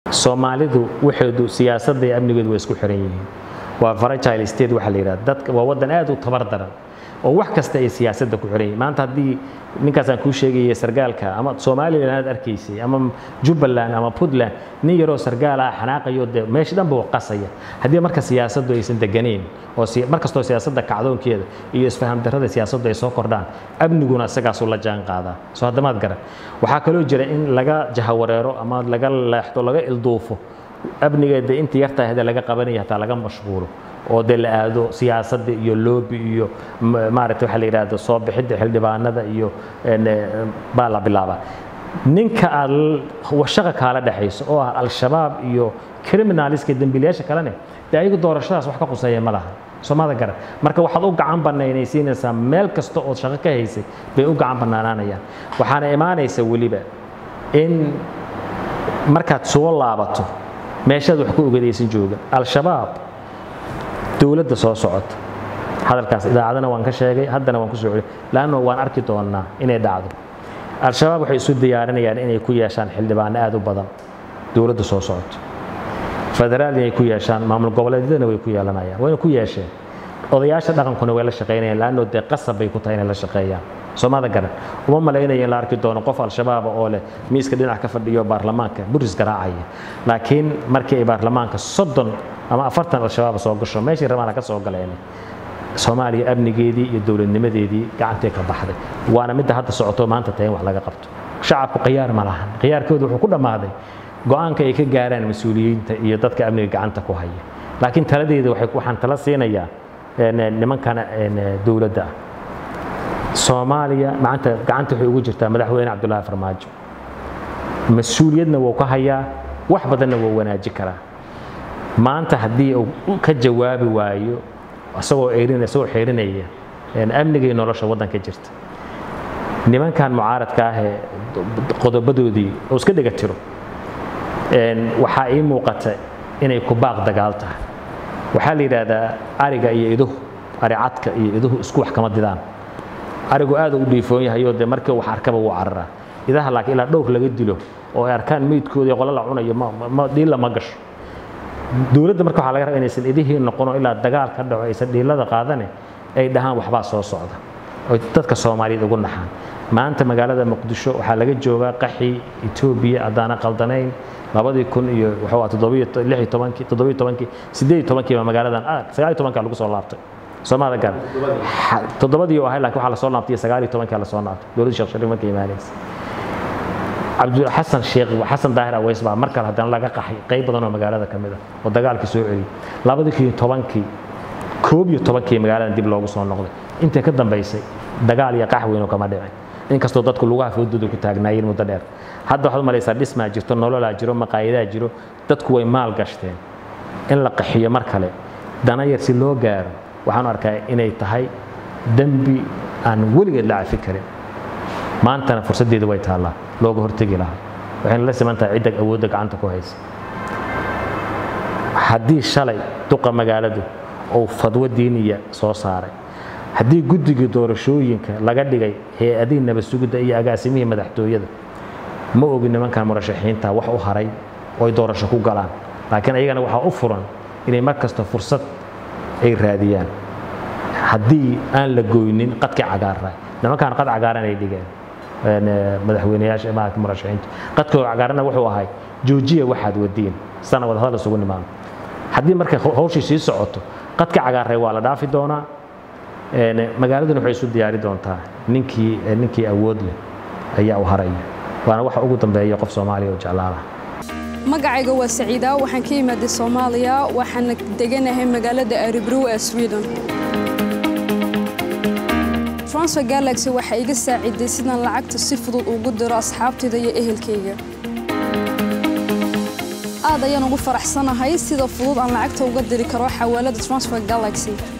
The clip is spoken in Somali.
soomaalidu waxeedu siyaasadda iyo amnigeedu way isku xiran yihiin waa fragile state waxaa la yidhahda dadka waa waddan aad u tabar daran oo wax kasta ay siyaasadda ku xiran yihiin maanta haddii ninkaasaan kuu sheegaya sargaalka ama somalilan aad arkaysay ama jubbaland ama puntland nin yaroo sargaal ah xanaaqayo dee meesha dhan buu qasaya haddii marka siyaasaddu aysan deganayn oo mar kastoo siyaasadda kacdoonkeeda iyo isfaham darrada siyaasaddu ay soo kordhaan amniguna isagaasuu la jaan qaadaa soo haddamaad garan waxaa kaloo jira in laga jahawareero ama laga leexdo laga ilduufo amnigeeda inta yartaa hade laga qabanaya hataa laga mashquulo oo dee la aado siyaasadda iyo loobi iyo maaragta waxaa la yidhahdo soo bixidda xildhibaanada iyo baa la bilaabaa ninka aad shaqa kaala dhexayso oo ah al-shabaab iyo criminaliska dembiilayaasha kalene dee ayagu doorashadaas wax ka quseeya ma laha soomada garan marka waxaad u gacan banaynaysiinaysaa meel kasta ood shaqo ka haysay bay u gacan banaanaanayaan waxaana imaanaysa weliba in markaad soo laabato meeshaad wax ku ogadaysan jooga al-shabaab dowladda soo socota hadalkaas idaacadana waan ka sheegay haddana waan ku soo celi laanno waan arki doonnaa inay dhacdo al-shabaab waxay isu diyaarinayaan inay ku yeeshaan xildhibaano aad u badan dowladda soo socoto federaal inay ku yeeshaan maamul goboleedyadana way ku yeelanayaan wayna ku yeesheen odayaasha dhaqankuna way la shaqaynayaan laanno dee qasab bay ku tahay inay la shaqeeyaan soomada garan uma malaynaya in la arki doono qof al-shabaaba oo leh miiska dhinac ka fadhiyo baarlamaanka buris garaacaya laakiin markii ay baarlamaanka soddon ama afartan al-shabaab soo gasho meeshii rabaana ka soo galeen soomaaliya amnigeedii iyo dowladnimadeedii gacantay ka baxday waana midda hadda socoto maanta tahay in wax laga qabto shacabku khiyaar ma lahan khiyaarkoodu wuxuu ku dhammaaday go-aanka ay ka gaaraan mas-uuliyiinta iyo dadka amniga gacanta ku haya laakiin taladeeda waxaan tala siinayaa nimankana dowladda ah soomaaliya maanta gacanta waxay ugu jirtaa madaxweyne cabdullaahi farmaajo mas-uuliyadna wuu ka hayaa wax badanna wuu wanaaji karaa maanta haddii uu ka jawaabi waayo isagoo erin isagoo xeerinaya amnigii nolosha waddanka jirta nimankan mucaaradka ah ee qodobadoodii oo iska dhiga tiro waxaa ii muuqata inay ku baaq dagaal tahay waxaa la yidhaahdaa ariga iyo iduhu ari cadka iyo iduhu isku wax kama didaan arigu aad u dhiifoon yahayoo dee markii wax arkaba wuu cararaa idaha laakiin ilaa dhowr laga dilo oo ay arkaan meydkooda qolo la cunayo dhiilla ma gasho dowladda marka waxaa laga rabaa inaysan idihii noqono ilaa dagaal ka dhaco aysan dhiilada qaadane ay dhahaan waxbaa soo socda oy dadka soomaaliyeed ugu naxaan maanta magaalada muqdisho waxaa laga joogaa qaxii etoobiya haddaana qaldanayn labadii kun iyo wuxuu toddobiyo lix iyo tobankii toddobiyo tobankii siddeed iyo tobankii baa magaaladan sagaal iyo tobankaa lagu soo laabtay soomaalida gaar toddobadii oo ahay laakiin waxaa lasoo laabtay sagaal iyo tobankii lasoo laabtay dowladda sheekh shariif markay imaanaysa cabdixasan sheekh xasan daahir aweys baa mar kale haddana laga qaxay qayb badan oo magaalada ka mid ah oo dagaalkii soo celiyey labadii kun iyo tobankii koob iyo tobankii magaaladan dib loogu soo noqday intii ka dambaysay dagaal iyo qax weyn oo kama dhicin inkastoo dadku lugaha foodooda ku taagnaayeen muddo dheer hadda waxaad malaysaa dhismaa jirto nololaa jiro maqaayadaa jiro dadku way maal gashteen in la qaxiyo mar kale dana yar si loo gaaro waxaan arkaa inay tahay dembi aan weligeed la cafi karin maantana fursaddeeda way taallaa looga hortegi lahaa waxayna la siman tahay cidda awoodda gacanta ku haysa haddii shalay duqa magaaladu uu fadwo diiniya soo saaray haddii guddigii doorashooyinka laga dhigay hay-adihii nabadsugidda iyo agaasimihii madaxtooyada ma ogi nimankan murashaxiinta wax u haray oo ay doorasho ku galaan laakiin ayagana waxaa u furan inay mar kasta fursad ay raadiyaan haddii aan la goynin qadkii cagaara nimankan qad cagaaran ay dhigeen madaxweyneyaasha maarata murashaxiinta qadkoo cagaarana wuxuu ahay joojiya waxaad wadiin sana wada hadal isugu nimaano haddii marka hawshii sii socoto qadka cagaaray waa la dhaafi doonaa magaaladuna waxay isu diyaari doontaa ninkii ninkii awood leh ayaa u haraya waana waxa ugu dambeeya qof soomaaliya oo jeclaalaha magacayga waa saciida waxaan ka imaaday soomaaliya waxaana deganahay magaalada aribrow ee sweden transfer galaxy waxaa iga saaciday sidaan lacagta si fudud ugu diro asxaabtayda iyo ehelkayga aad ayaan ugu faraxsanahay sida fudud aan lacagta uga diri karo xawaalada transfer galaxy